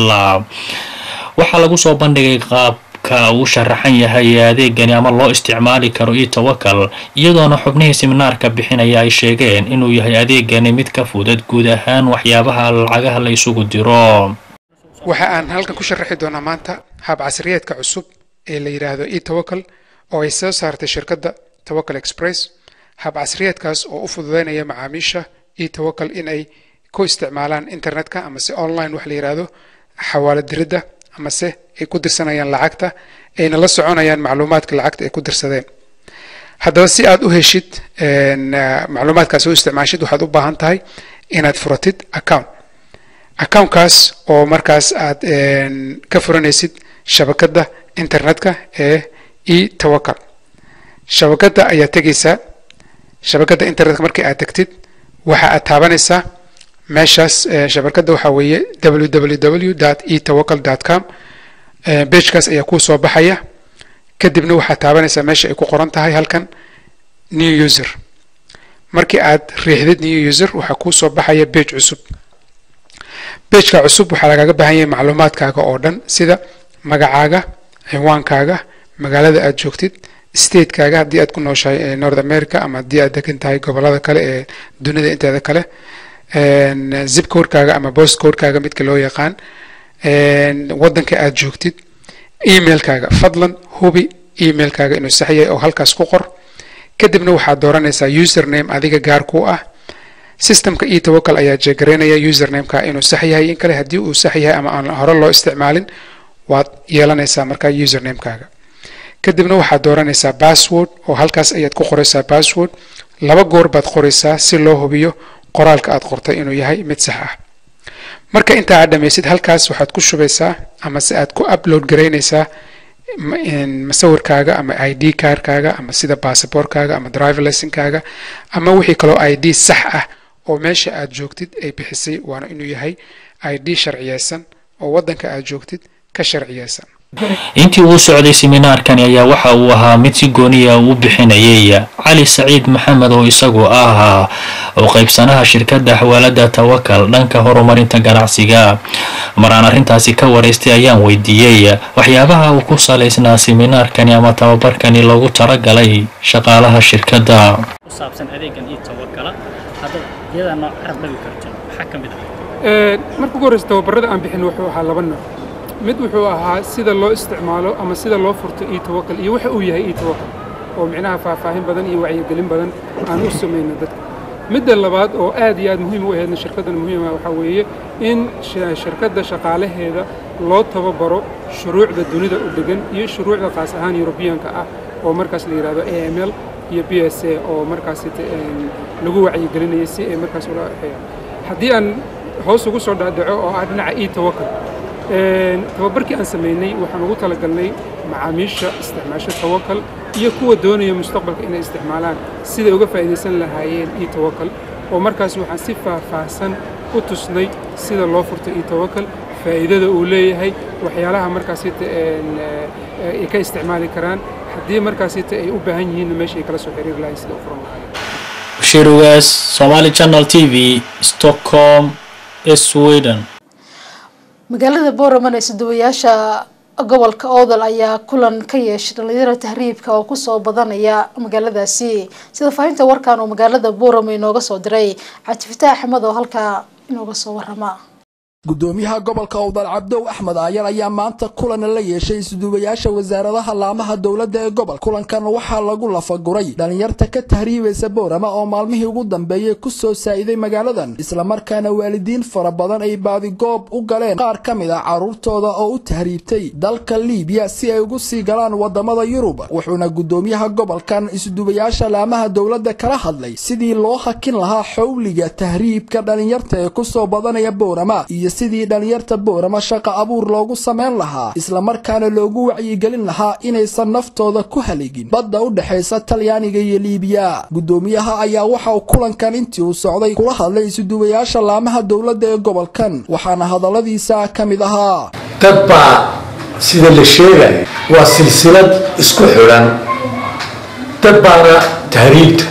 waxaa lagu soo bandhigay qaabka uu sharaxan yahay adeegani ama loo isticmaali karo iyo tawakal iyadoona xubnihii siminaarka bixinaya ay sheegeen inuu yahay adeegani mid ka fudud guud ahaan waxyaabaha lacagaha la isugu diro waxa aan halkan ku sharaxi doonaa maanta hab casriyeedka cusub ee la yidhaahdo e tawakal oo ay soo saartay shirkadda tawakal express hab casriyeedkaas oo u fududeynaya macaamiisha e tawakal in ay ku isticmaalaan internetka ama se online wax la yidhaahdo xawaalo diridda ama se ay ku dirsanayaan lacagta ayna la soconayaan macluumaadka lacagta ay ku dirsadeen haddaba si aad u heshid macluumaadkaas u isticmaashid waxaad u baahan tahay inaad furatid account accountkaas oo markaas aad ka furanaysid shabakadda internetka ee e tawakal shabakadda ayaad tegaysaa shabakadda internetka markii aad tegtid waxa aad taabanaysaa meeshaas shabakadda waxaa weeye www e tawakal com bejkaas ayaa kuu soo baxaya kadibna waxaad taabanaysaa meesha ay ku qoran tahay halkan new user markii aad riixdid new user waxaa kuu soo baxaya bej cusub bejka cusub waxaa lagaaga baahan yahay macluumaadkaaga oo dhan sida magacaaga ciwaankaaga magaalada aad joogtid statekaaga haddii aad ku nooshahay north america ama haddii aad degan tahay gobolada kale ee dunida inteeda kale zip codekaaga ama post codekaaga midka loo yaqaan wadanka aad joogtid emailkaaga fadlan hubi emailkaaga inuu sax yahay oo halkaas ku qor kadibna waxaad dooranaysaa username adiga gaar ku ah systemka e tawakal ayaa jeegaraynaya usernameka inuu sax yahay in kale haddii uu sax yahay ama aan hore loo isticmaalin waad yeelanaysaa markaa usernamekaaga kadibna waxaad dooranaysaa password oo halkaas ayaad ku qoraysaa password laba goor baad qoraysaa si loo hubiyo qoraalka aad qortay inuu yahay mid sax ah marka intaa aad dhamaysid halkaas waxaad ku shubaysaa ama se aad ku upload garaynaysaa masawirkaaga ama i d kaarkaaga ama sida basabortkaaga ama driver licenkaaga ama wixii kaloo i d sax ah oo meesha aad joogtid ay bixisay waana inuu yahay i d sharciyeysan oo waddanka aad joogtid ka sharciyeysan intii uu socday siminaarkani ayaa waxa uu ahaa mid si gooniya u bixinayay cali saciid maxamed oo isagu ah oo qaybsanaha shirkadda xawaalada tawakal dhanka horumarinta ganacsiga maraan arrintaasi ka waraystay ayaan weydiiyey waxyaabaha uu ku salaysnaa siminaarkani ama tababarkani loogu talagalay shaqaalaha shirkadda marka ugu horreysa tababarada aan bixin wuxuu ahaa laba nooc mid wuxuu ahaa sida loo isticmaalo ama sida loo furto e tawakal iyo waxa uu yahay e tawakal oo micnaha faahfaahin badan iyo wacyigelin badan aan u samayno dadka midda labaad oo aad iyo aad muhiim u ahaydna shirkaddan muhiima waxaa weeye in shirkadda shaqaalaheeda loo tababaro shuruucda dunida u degan iyo shuruucda qaas ahaan yurubiyaanka ah oo markaas la yidhahdo a m l iyo b s a oo markaas lagu wacyigelinaya si ay markaas ula haddii aan hoos ugu soo dhaadhaco oo ah dhinaca e tawakal tababarkii aan samaynay waxaan ugu talagalnay macaamiisha isticmaasho tawakal iyo kuwa doonaya mustaqbalka inay isticmaalaan siday uga faa'iidaysan lahaayeen e tawakal oo markaas waxaan si faahfaahsan u tusnay sida loo furto e tawakal faa'iidada uu leeyahay waxyaalaha markaasita ay ka isticmaali karaan haddii markaasita ay u baahan yihiinna meesha ay kala soo xiriiri lahayn sida u furan lahaayeen bashiir ugaas somali channel t v stockholm sweden magaalada boorama ee suduwayaasha gobolka oodal ayaa kulan ka yeeshay dhalinyaro tahriibka oo kusoo badanaya magaaladaasi sida faahinta warkan oo magaalada boorama inooga soo diray cabdifitaax axmed oo halkaa inooga soo warama gudoomiyaha gobolka owdal cabdow axmed aayar ayaa maanta kulan la yeeshay isduubayaasha wasaaradaha laamaha dowladda ee gobol kulankan waxaa lagu lafaguray dhalinyarta ka tahriibaysa boorama oo maalmihii ugu dambeeyey ku soo saa'iday magaaladan islamarkaana waalidiin fara badan ay baadigoob u galeen qaar ka mid ah carruurtooda oo u tahriibtay dalka liibiya si ay ugu sii galaan wadamada yurub wuxuuna gudoomiyaha gobolkan isduubayaasha laamaha dowladda kala hadlay sidii loo hakin lahaa xowliga tahriibka dhalinyarta ee kusoo badanaya boorama iyo sidii dhalinyarta boorama shaqa abuur loogu samayn lahaa islamarkaana loogu wacyigelin lahaa inaysan naftooda ku haligin badda u dhexaysa talyaaniga iyo liibiya gudoomiyaha ayaa waxa uu kulankan intii uu socday kula hadlay isuduwayaasha laamaha dowladda ee gobolkan waxaana hadalladiisa ka mid ahaa dad baa sida la sheegaya waa silsilad isku xidhan dad baana tahriibta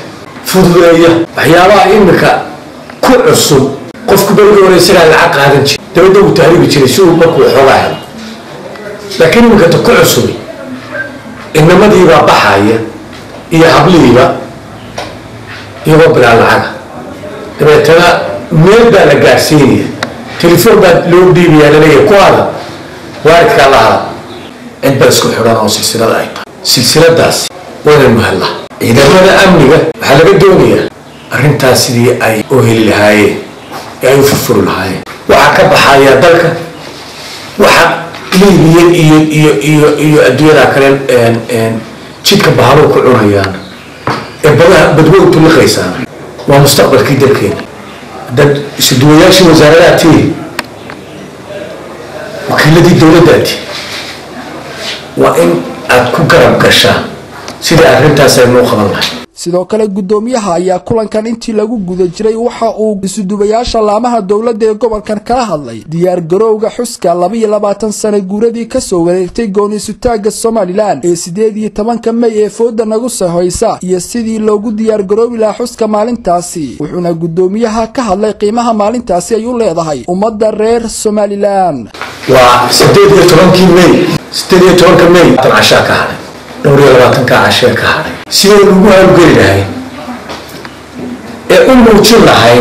fududeeya waxyaabaha imika ku cusub qofku berigii hore isagaa lacag qaadan jira dabadda uu tahriibi jiray si uu markuu xoogaa helo laakiin imika ta ku cusubay inamadiibaa baxaya iyo hablihiiba iyagoo bilaa lacaga dabeetana meel baa la gaadhsiinaya telefoon baa loo dhiibayaa laleeyahay kuwaada waalidkaa la hada cid baa isku xidhan oo silsilada ay tahay silsiladaasi waynaynu hellaa ciidamada amniga waxaa laga doonayaa arrintaas sidii ay u heli lahaayeen ee ay u furfuri lahaayeen waxaa ka baxaya dalka waxa liibiya iyo iyo iyo iyo adduunyada kale jidka bahalo ku cunayaan ee badaha badwowtu liqaysaan waa mustaqbalkii dalkeena dad isuduwayaashii wasaaradaha tihi wakiiladii dowladdaa tihi waa in aad ku garab gashaan sidai arrintaas aynu u qaban lahay sidoo kale guddoomiyaha ayaa kulankan intii lagu guda jiray waxa uu isudubayaasha laamaha dowladda ee gobolkan kala hadlay diyaar garowga xuska labaiyo labaatan sane guuradii kasoo wareegtay gooni-sutaagga somalilan ee sideed iyo tobanka mey ee fooda nagu sahoysa iyo sidii loogu diyaar garoobi lahaa xuska maalintaasi wuxuuna guddoomiyaha ka hadlay qiimaha maalintaasi ay u leedahay ummadda reer somalilan waa sideed iyo tobankii mey sideed iyo tobanka mey tan cashaa ka hadhay dhowr iyo labaatanka cashee ka hadhay sidaynu ugu hawlgeli lahayn ee u muujin lahayn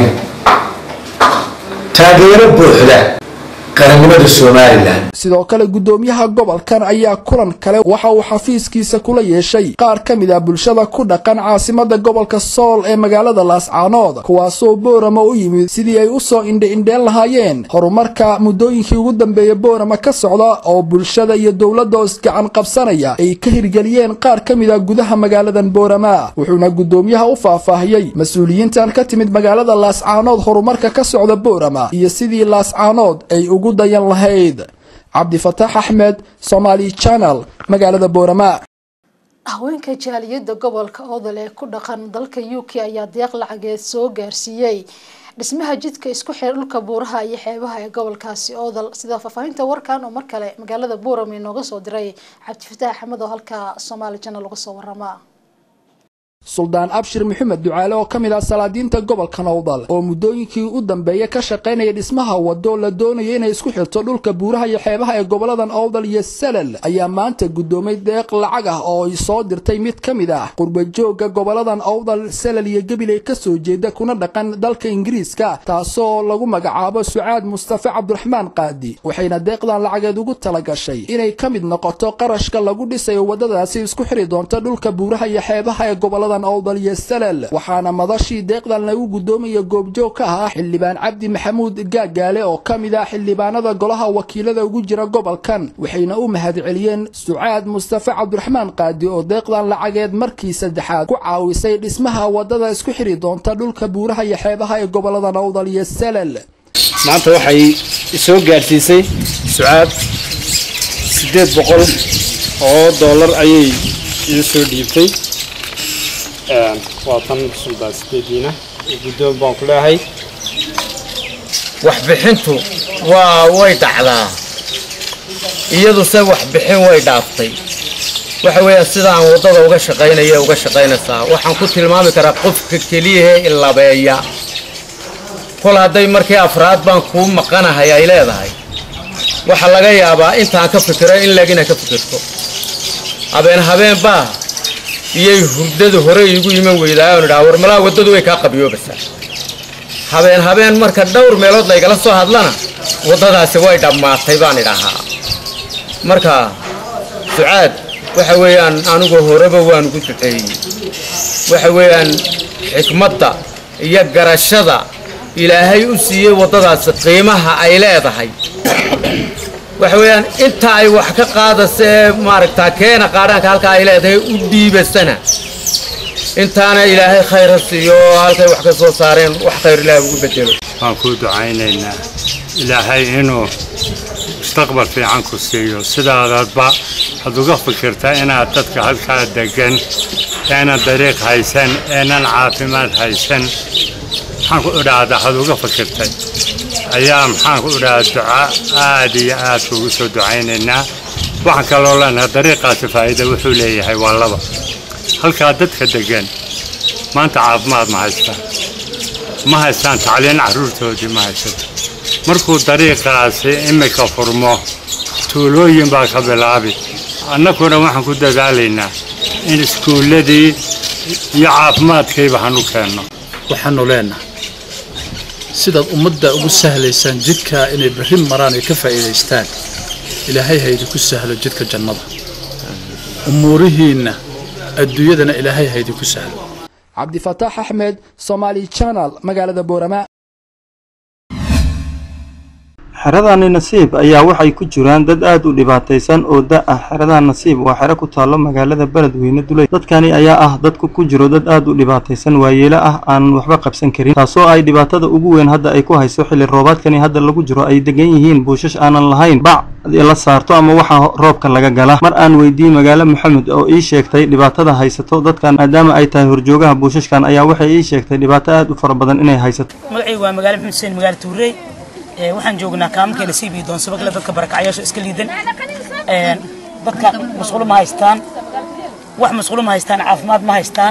taageero buuxda qarannimada somalilan sidoo kale guddoomiyaha gobolkan ayaa kulan kale waxa uu xafiiskiisa kula yeeshay qaar ka mid ah bulshada ku dhaqan caasimada gobolka sool ee magaalada laascaanood kuwaasoo boorama u yimid sidii ay usoo indhe-indheen lahaayeen horumarka muddooyinkii ugu dambeeya boorama ka socda oo bulshada iyo dowladda oo isgacan qabsanaya ay ka hirgeliyeen qaar ka mid ah gudaha magaaladan boorama wuxuuna guddoomiyaha u faahfaahiyey mas-uuliyiintan ka timid magaalada laascaanood horumarka ka socda boorama iyo sidii laascaanood ay ugu dayan lahayd cabdifataax axmed somaali channel magaalada boorama haweenka jaaliyadda gobolka odol ee ku dhaqan dalka u k ayaa deeq lacageed soo gaarsiiyey dhismaha jidka isku xira dhulka buuraha iyo xeebaha ee gobolkaasi odol sida faahfaahinta warkan oo mar kale magaalada buuram inooga soo diray cabdifataax axmed oo halka somaali channel uga soo warama suldaan abshir maxamed ducaale oo ka mid ah salaadiinta gobolka nowdal oo muddooyinkii u dambeeya ka shaqaynaya dhismaha wado la doonaya inay isku xirto dhulka buuraha iyo xeebaha ee goboladan owdal iyo salal ayaa maanta guddoomay deeq lacag ah oo ay soo dirtay mid ka mid ah qurbajooga goboladan owdal salal iyo gabiley ka soo jeeda kuna dhaqan dalka ingiriiska taasoo lagu magacaabo sucaad mustafe cabdiraxmaan qaadi waxayna deeqdan lacageed ugu talagashay inay ka mid noqoto qarashka lagu dhisayo waddadaasi isku xiri doonta dhulka buuraha iyo xeebaha ee goboladan owdal iyo salal waxaana madashii deeqdan lagu guddoomaya goobjoog ka ahaa xildhibaan cabdi maxamuud gaagaale oo ka mid ah xildhibaanada golaha wakiilada ugu jira gobolkan waxayna u mahadceliyeen sucaad mustafe cabdiraxmaan qaadi oo deeqdan lacageed markii saddexaad ku caawisay dhismaha waddada isku xiri doonta dhulka buuraha iyo xeebaha ee goboladan owdal iyo salal maanta waxay soo gaarsiisay sucaad siddeed boqol oo dollar ayay ii soo dhiibtay waa tan suldaan sideediina guddoon baan ku leehay waxbixintu waa way dhacdaa iyaduse waxbixin way dhaaftay waxa weeyaan sidaan waddada uga shaqaynaya uga shaqaynaysaa waxaan ku tilmaami karaa qofka keliyahee ilabeeya kol hadday markii afraad baan kuu maqanahay ay leedahay waxaa laga yaabaa intaan ka fikiro in lagina ka fikirto habeen habeen baa iyay hurdadu hore iigu iman weydaayoon idhaa war malaa waddadu way kaa qabiyoobaysaa habeen habeen marka dhowr meelood laygala soo hadlana waddadaasi way dhammaatay baan idhahaa marka sucaad waxa weeyaan anigu horeba waan ugu duceeyey waxa weeyaan xikmadda iyo garashada ilaahay u siiyey waddadaasi qiimaha ay leedahay waxa weeyaan inta ay wax ka qaadaysa ee maaragtaa keena qaadhaanka halka ay leedahay u dhiibasana intaana ilaahay khayra siiyo oo halkay wax ka soo saareen wax khayr ilaahay ugu bedelo waan kuu ducaynaynaa ilaahay inuu mustaqbal fiican ku siiyo sidaadadba waxaad uga fikirtaa inaad dadka halkaa degan eenan dariiq haysan eenan caafimaad haysan maxaan ku idhaahdaa waxaad uga fikirtay ayaa maxaan ku idhaahdaa duca aad iyo aad kuugu soo ducaynaynaa waxaan kaloo leenahay dariiqaasi faa'iida wuxuu leeyahay waa laba halkaa dadka degan maanta caafimaad ma haystaan ma haystaan tacliin carruurtoodii ma haysato markuu dariiqaasi immika furmo tuulooyin baa ka bilaabi annaguna waxaan ku dadaalaynaa in iskuulladii iyo caafimaadkayba hanu keenno waxaanu leenahay sidaad ummadda ugu sahlaysaan jidka inay berri maraan ay ka faa'iidaystaan ilaahay ha idinku sahlo jidka jannada umuurihiinna adduunyadana ilaahay ha idinku sahlo cabdifataax axmed somaali channel magaalada boorama xeradani nasiib ayaa waxay ku jiraan dad aad u dhibaataysan oo da ah xerada nasiib waa xero ku taallo magaalada beledweyne duley dadkani ayaa ah dadku ku jiro dad aad u dhibaataysan waayeelo ah aan waxba qabsan karin taasoo ay dhibaatada ugu weyn hadda ay ku hayso xilli roobaadkani hadda lagu jiro ay degan yihiin buushash aanan lahayn bac la saarto ama waxa roobka laga gala mar aan weydiiyey magaalo maxamed oo ii sheegtay dhibaatada haysato dadkan maadaama ay tahay horjoogaha buushashkan ayaa waxay ii sheegtay dhibaato aad u fara badan inay haysato magacaygu waa magaalo maxamed xuseen magaalo tuurey ee waxaan joognaa kaamanka nasiib iyo doonsabagale dadka barakacyaasha iska liidan een dadka masquulo ma haystaan wax masquulo ma haystaan caafimaad ma haystaan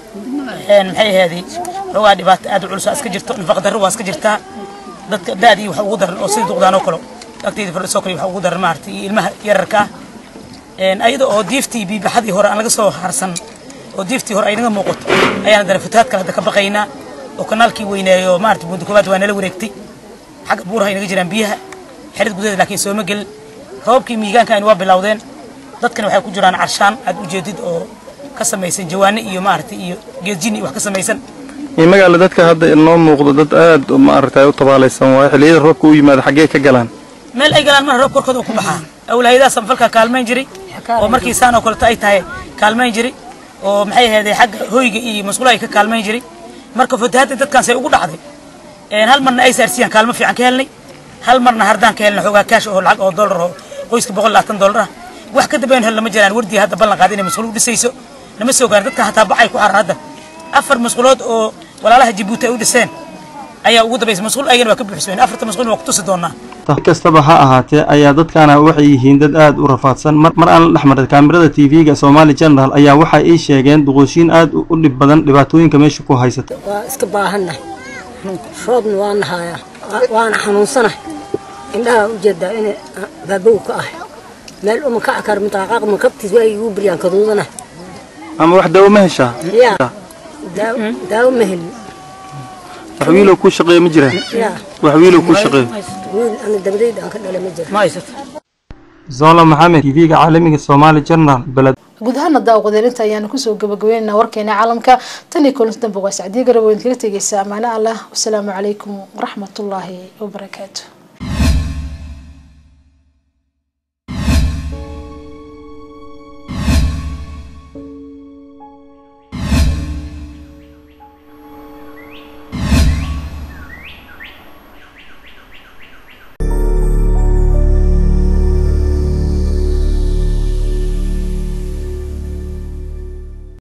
een maxay ahaydii rogaa dhibaato aad u culus iska jirto nafaqa darro waa iska jirtaa dadka daadii waxa ugu daran oo sidii duqdaan oo kale agtayda fadhisoo kale waxa ugu daran maaragtay iyo ilmaha yararka ah een ayada oo diiftii biibaxadii hore aan laga soo harsan oo diiftii hore ay naga muuqato ayaan dara fatahaad kale hadda ka baqaynaa oo kanaalkii weyneeyo maaragtay buunda koobaad waa nala wareegtay xagga buuraha ay naga jiraan biyaha xerid gudaheeda laakiin sooma gelin roobkii miigaankan waa bilowdeen dadkana waxay ku jiraan carshaan aad ujeedid oo ka samaysan jawaano iyo maaragtay iyo geedjini wax ka samaysan magaala dadka hadda inoo muuqdo dad aad maaragtay u tabaalaysan waaye xilliyada roobka u yimaado xaggee ka galaan meel ay galaan mana roob korkooda uu ku baxaa awlaayadaha samfalka kaalmayn jiray oo markii saan oo kaleto ay tahay kaalmayn jiray oo maxay ahaydee xagga hoyga iyo masquulaha ay ka kaalmayn jiray marka fatahaadda dadkan say ugu dhacday een hal marna ay saarsiiyaan kaalmo fiican ka helnay hal marna hardaan ka helnay xoogaa kaash oo lacag oo dollar oo qoyska boqol labaatan dollar ah wax ka dambeyn hel lama jiraan wardii hadda ballan qaaday inay masquul u dhisayso lama soo gaarin dadka hataa bacay ku xaran hadda afar masquulood oo walaalaha jabuuti ay u dhiseen ayaa ugu dambaysa masquul ayagana waa ka buuxsameen afarta masquul waa ku tusi doonaa kastaba ha ahaatee ayaa dadkaana waxay yihiin dad aad u rafaadsan mar mar aan la dhexmaray kaamirada tv-ga somali general ayaa waxay ii sheegeen duquushiin aad u dhib badan dhibaatooyinka meesha ku haysata waa iska baahannahay roobna waa nahayaa waana xanuunsanahay indhaha ujeedaa in baabow ka ah meel uma kac kar mutaaqaaq ma kabtiis waa igu biryaan kaduudanahay ama wax daawo ma heshaa yaa daawo ma helin wax wiilow kuu shaqeeyo ma jiraan yaa wax wiilow kuu shaqeeyo wiil ana dabadayda aan ka dhalay ma jira ma haysato zola maxamed tv-ga caalamiga somali general beled guud ahaana daawaqadeelinta ayaanu kusoo gabagabeynayna warkeena caalamka tan iyo kulanti dambe waa sacdiye garabo idinkaga tegeysa amaano allah wasalaamu calaykum waraxmatullaahi wabarakaatu